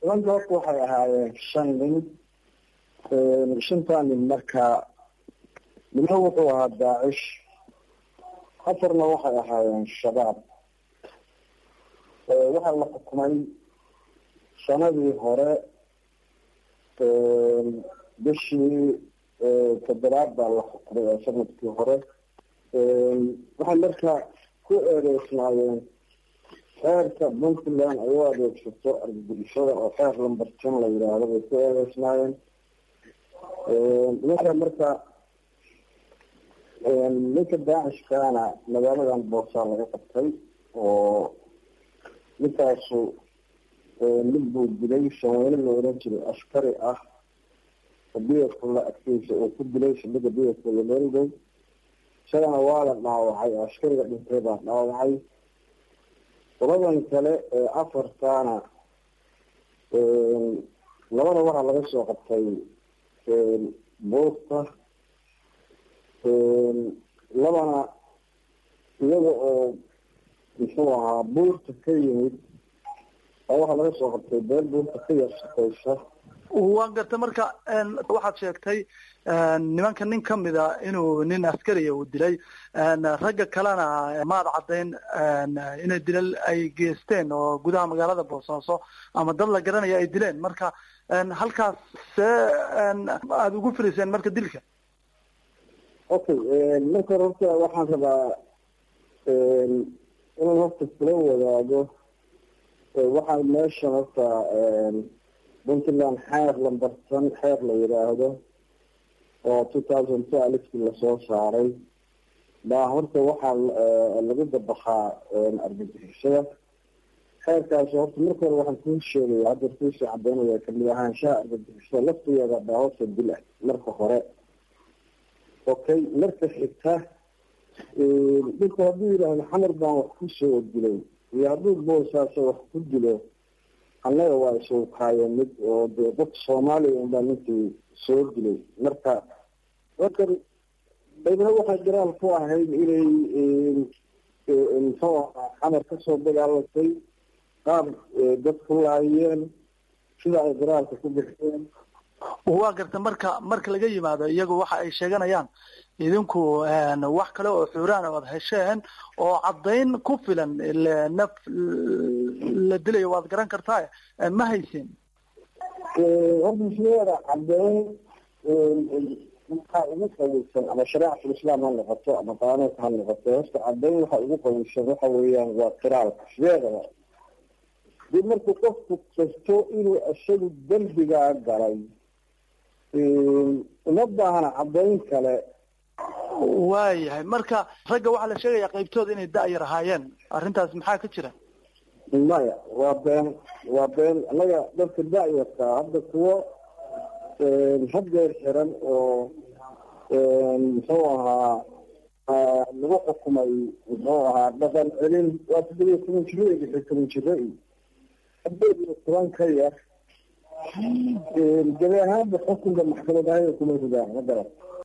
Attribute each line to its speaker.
Speaker 1: nimanka horta waxay ahaayeen shan nin shantaa nin markaa midna wuxuu ahaa daacish afarna waxay ahaayeen shabaab waxaa la xukumay sanadii hore bishii toddobaad baa la xukumay oo sanadkii hore waxay markaa ku eedeysnaayeen xeerka puntland ay u adeegsato argagixisada oo xeer lambartan la yidhaahdo bay ku eedeysnaayeen nimanka marka ninka daacishkaana magaaladan boosaa laga qabtay oo ninkaasu nin buu dilay shanweyne la oran jiray askari ah biyadkula agtiisa uu ku dilay shamida biyadkula meelgow isagana waa la dhaawacay oo askariga dhintay baa dhaawacay qoladan kale ee afartaana labada waxaa laga soo qabtay buurta labana iyaga oo muxuu ahaa buurta ka yimid oo waxaa laga soo qabtay beel buurta ka yar shaqeysa
Speaker 2: waan gartay marka waxaad sheegtay nimanka nin kamida inuu nin askariya uu dilay ragga kalena maad caddayn inay dilal ay geesteen oo gudaha magaalada boosaaso ama dad la garanaya ay dileen marka halkaas see aada ugu firiseen marka dilka
Speaker 1: okay marka hore horta waxaan rabaa inaan horta kula wadaago waxaa meeshan horta puntland xeer lambartan xeer la yidhaahdo oo two thousand two alifkii lasoo saaray baa horta waxaa lagu dabaqaa argagixisada xeerkaasi horta marka hore waxaan kuu sheegaya hadda kuusii cadeynaya kamid ahaanshaha argagixisada laftigeeda baa horta dil ah marka hore okay marka xigta dhinku hadduu yidhaahdo xamar baan wax kusoo dilay iyo hadduu boosaaso wax ku dilo annaga waa isuukaayo mid oo dee dadka soomaaliya unbaa ninkii soo dilay marka markan daydna waxay garaal ku ahayd inay muxuu ahaa xamar kasoo dagaalatay qaab dad ku laayeen sida ay garaalka ku bixiyeen
Speaker 2: waa garta marka marka laga yimaado iyagu waxa ay sheeganayaan idinku wax kale oo xuuraan oad hesheen oo caddayn ku filan naf la dilayo waad garan kartaa ma haysin
Speaker 1: horta sideeda caddeyn waxaa ugu qawiysan ama shareecatul islaam ha noqoto ama qaanuunka ha noqoto horta caddeyn waxa ugu qawiysan waxa weeyaan waa qiraalka sideedaba dib markuu qofku kasto inuu isagu dembigaa galay uma baahna caddayn kale
Speaker 2: waayahay marka ragga waxaa la sheegaya qaybtooda inay da-yar ahaayeen arrintaas maxaa ka jira
Speaker 1: maya waa been waa been annaga dadka da-yarka hadda kuwo haddeer xiran oo muxuu ahaa lagu xukumay muxuu ahaa dhaqan celin waa toddobiya toban jiro iyo lixi toban jiro iyo haddeed iyo toban ka yar gabi ahaanba xukunka maxkamad ahayn kuma ridaan ma garan